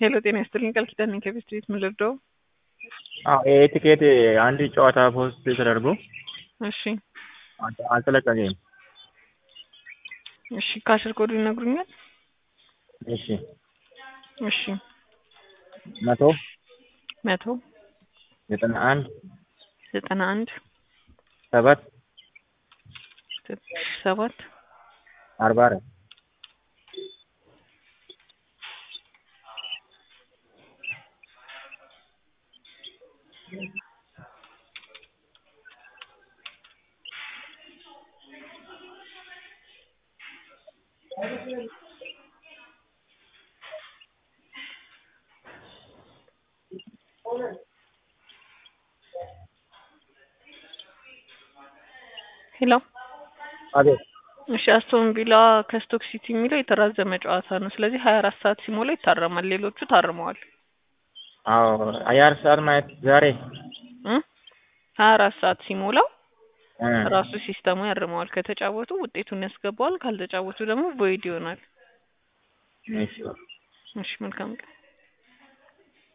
ሄሎ ጤና ይስጥልኝ ቃል ኪዳን ነኝ ከቤት ስትሪት ምን ልርዳው? አዎ ይሄ ቲኬት አንድ ጨዋታ ፖስት ተደርጎ እሺ አልተ- አልተለቀቀኝም። እሺ ካሽር ኮዱ ይነግሩኛል? እሺ እሺ መቶ መቶ ዘጠና አንድ ዘጠና አንድ ሰባት ሰባት አርባ አራት ሄሎ አቤት እሺ አስቶን ቪላ ከስቶክ ሲቲ የሚለው የተራዘመ ጨዋታ ነው። ስለዚህ ሀያ አራት ሰዓት ሲሞላ ይታረማል። ሌሎቹ ታርመዋል። አዎ አያር ሰዓት ማለት ዛሬ እ ሀያ አራት ሰዓት ሲሞላው እ ራሱ ሲስተሙ ያርመዋል። ከተጫወቱ ውጤቱን ያስገባዋል። ካልተጫወቱ ደግሞ ቮይድ ይሆናል። እሺ እሺ መልካም ቀን